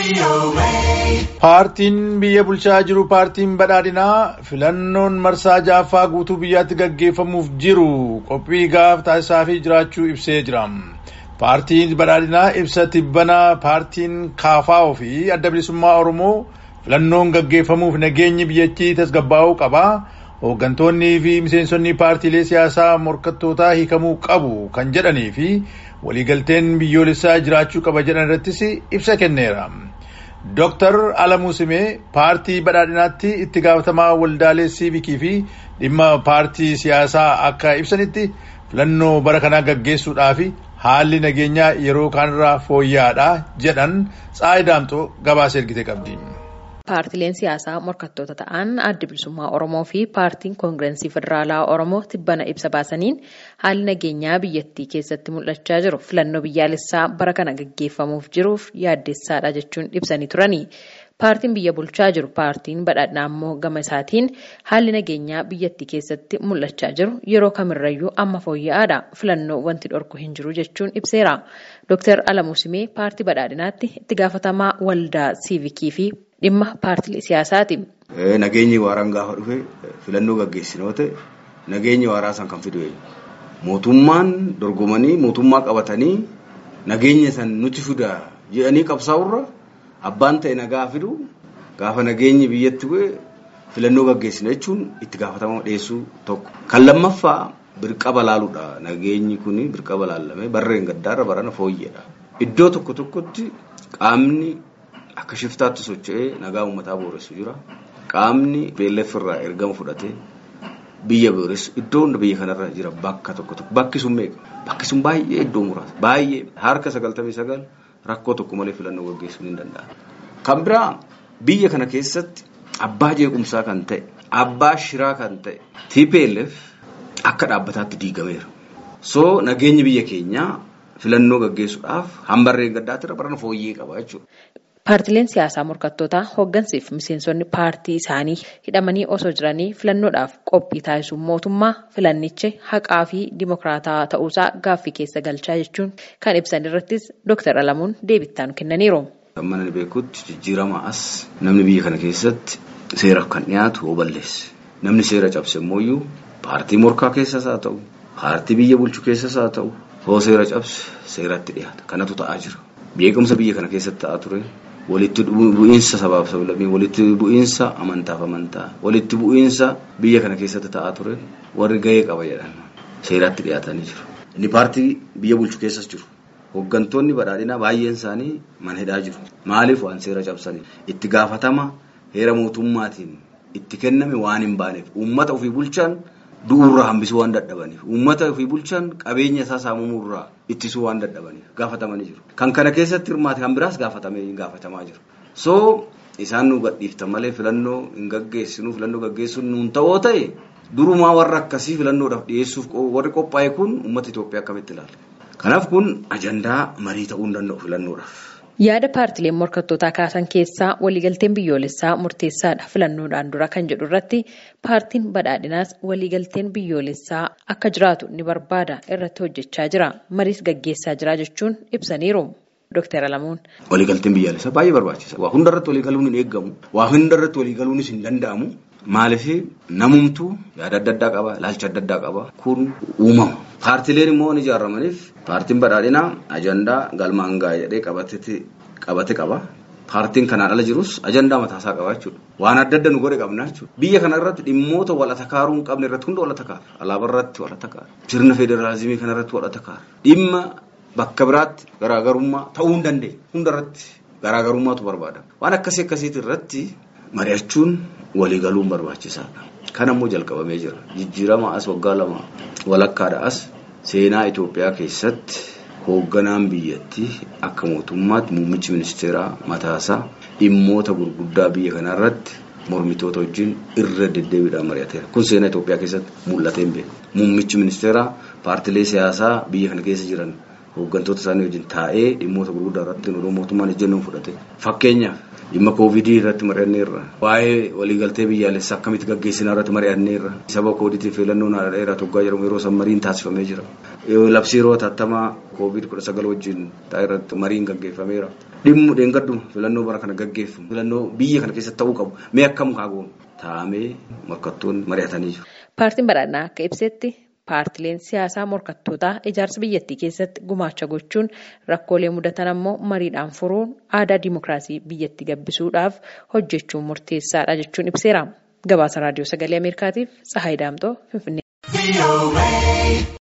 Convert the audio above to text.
Paartiin biyya bulchaa jiru paartiin badhaadhinaa filannoon marsaa jaaffaa guutuu biyyaatti gaggeeffamuuf jiru qophii gaaf taasisaafii jiraachuu ibsee jira. Paartiin badhaadhinaa ibsa tibbanaa paartiin kaafaa'oo fi adda bilisummaa Oromoo filannoon gaggeeffamuuf nageenyi biyyattii tasgabbaa'uu qaba. Hooggantoonnii fi miseensonni paartiilee siyaasaa morkattootaa hiikamuu qabu kan jedhanii fi waliigalteen biyyoolessaa jiraachuu qaba jedhan irrattis ibsa kenneera. Dooktar Alamuu Simee paartii badhaadhinaatti itti gaafatamaa waldaalee siivikii fi dhimma paartii siyaasaa akka ibsanitti filannoo bara kanaa gaggeessuudhaaf haalli nageenyaa yeroo kaanirraa fooyya'aadha jedhan Tsaayi Daamxoo gabaasa ergite qabdi. Paartileen siyaasaa morkattoota ta'an adda bilisummaa Oromoo fi paartiin koongirensii federaalaa Oromoo tibbana ibsa baasaniin haalli nageenyaa biyyattii keessatti mul'achaa jiru filannoo biyyaalessaa bara kana gaggeeffamuuf jiruuf yaaddessaadha jechuun ibsanii turani. Paartiin biyya bulchaa jiru paartiin badhaadhinaa immoo gama isaatiin haalli nageenyaa biyyattii keessatti mul'achaa jiru yeroo kamirrayyuu amma fooyya'aadha. Filannoo wanti dhorku hin jiru jechuun ibseera. Dooktar Alamuu Simee paartii badhaadhinaatti itti gaafatamaa waldaa siivikii fi dhimma paartilee siyaasaati. Nageenyi waaraan gaafa dhufe filannoo gaggeessinoo ta'e nageenyi waaraa san kan fidu mootummaan dorgomanii mootummaa qabatanii nageenya san nuti fida jedhanii qabsaa'urra abbaan ta'e nagaa fidu gaafa nageenyi biyyatti bu'e filannoo gaggeessina jechuun itti gaafatama dhiyeessuu tokko. Kan lammaffaa birqaba laaluudha. Nageenyi kun birqaba laallamee barreen gaddaarra barana fooyyedha. Iddoo tokko tokkotti qaamni akka shiftaatti socho'ee nagaa uummataa booressu jira. Qaamni beellaf irraa ergama fudhatee biyya booressu iddoo hunda biyya kanarra jira bakka tokko tokko. Bakki sun meeqa? Bakki sun baay'ee iddoo muraasa. Baay'ee harka sagaltamii sagal rakkoo tokko malee filannoo gaggeessuun hin danda'amu. Kan biraa biyya kana keessatti abbaa jeequmsaa kan ta'e, abbaa shiraa kan ta'e, TPLF akka dhaabbataatti diigameera. So nageenyi biyya keenyaa filannoo gaggeessuudhaaf hambarreen gaddaatti irra barana fooyyee qaba jechuudha. Paartileen siyaasaa morkattootaa hooggansiif miseensonni paartii isaanii hidhamanii osoo jiranii filannoodhaaf qophii taasisuun mootummaa filannichi haqaa fi dimokiraataa ta'uusaa gaaffii keessa galchaa jechuun kan ibsan irrattis Dooktar Alamuun deebittaan kennaniiru. Kan mana beekutti jijjiirama as namni biyya kana keessatti seeraaf kan dhiyaatu hoo balleesse. Namni seera cabse immoo paartii morkaa keessas haa ta'u, paartii biyya bulchu keessas haa ta'u, hoo seera cabse seeratti dhiyaata. Kanatu ta'aa jira. Beekumsa biyya kana keessatti ta'aa ture. walitti bu'iinsa sabaaf sablammii walitti bu'iinsa amantaaf amantaa walitti bu'iinsa biyya kana keessatti ta'aa ture warri gahee qaba jedhan seeratti dhiyaatanii jiru. Inni paartii biyya bulchu keessas jiru. Hooggantoonni badhaadhinaa baay'een isaanii mana hidhaa jiru. Maaliif waan seera cabsaniif? Itti gaafatama heera mootummaatiin itti kenname waan hin baaneef uummata ofii bulchan du'uurraa hambisuu waan dadhabaniif uummata ofii bulchan qabeenya isaa saamamuurraa ittisuu waan dadhabaniif gaafatamanii jiru. Kan kana keessatti hirmaate kan biraas gaafatamee gaafatamaa jiru. So isaan nu gadhiiftan malee filannoo hin gaggeessinu filannoo gaggeessuun nuun ta'oo ta'e durumaa warra akkasii filannoodhaaf dhiyeessuuf warri qophaa'e kun uummata Itoophiyaa akkamitti ilaala. Kanaaf kun ajandaa marii ta'uu hin danda'u filannoodhaaf. Yaada paartileen morkattootaa kaasan keessaa waliigalteen biyyoolessaa murteessaadha filannoodhaan dura kan jedhu irratti paartiin badhaadhinaas waliigalteen biyyoolessaa akka jiraatu ni barbaada irratti hojjechaa jira. Mariis gaggeessaa jira jechuun ibsaniiru. Dooktar Alamuun. Waliigalteen biyyaalessaa baay'ee barbaachisa. Waa hundarratti waliigaluun hin eeggamu. Waa hundarratti waliigaluunis hin danda'amu. Maaliif namumtuu yaada adda addaa qaba, ilaalcha adda addaa qaba. Kun uumama. Paartileen immoo ni ijaaramaniif paartiin badhaadhinaa ajandaa galmaan gaa'e jedhee qabate qaba. Paartiin kanaan ala jirus ajandaa mataasaa qaba jechuudha. Waan adda adda nu godhe qabna jechuudha. Biyya kana irratti dhimmoota walata kaaruu hin qabne irratti hunda walata kaara. Alaabaa irratti walata kaara. Sirna federaalizimii kana irratti walata kaara. Dhimma bakka biraatti garaagarummaa ta'uu hin dandeenye. Hunda irratti garaagarummaatu barbaada. Waan akkasii akkasiiti irratti mari'achuun waliigaluun barbaachisaadha. Kan ammoo jalqabamee jira. Jijjiirama as waggaa lama walakkaadha as seenaa Itoophiyaa keessatti hoogganaan biyyattii akka mootummaatti muummichi ministeeraa mataasaa dhimmoota gurguddaa biyya kanaa irratti mormitoota wajjin irra deddeebiidhaan mari'ateera. Kun seenaa Itoophiyaa keessatti mul'atee hin beeku. Muummichi ministeeraa paartilee siyaasaa biyya kana keessa jiran hooggantoota isaanii wajjin taa'ee dhimmoota gurguddaa irratti odoo mootummaan ejjennoo fudhate. Fakkeenyaaf dhimma koovidii irratti mari'anneerra. Waa'ee waliigaltee biyyaalessaa akkamitti gaggeessinaa irratti mari'anneerra. Saba koodiitiif filannoon haadha dheeraa toggaa jedhamu yeroo san mariin taasifamee jira. Labsii yeroo hatattamaa koovid kudha sagal wajjin taa'e irratti mariin gaggeeffameera. dhimmu dheengadduma filannoo bara kana gaggeeffamu filannoo biyya kana keessatti ta'uu qabu mee akkam kaagoon taa'amee morkattoonni mari'atanii jiru. Paartiin badhaadhinaa akka ibsetti paartileen siyaasaa morkattootaa ijaarsa biyyattii keessatti gumaacha gochuun rakkoolee mudatan ammoo mariidhaan furuun aadaa dimookiraasii biyyatti gabbisuudhaaf hojjechuun murteessaadha jechuun ibseera. Gabaasa raadiyoo sagalee Ameerikaatiif Tsahaay Daamtoo Finfinnee.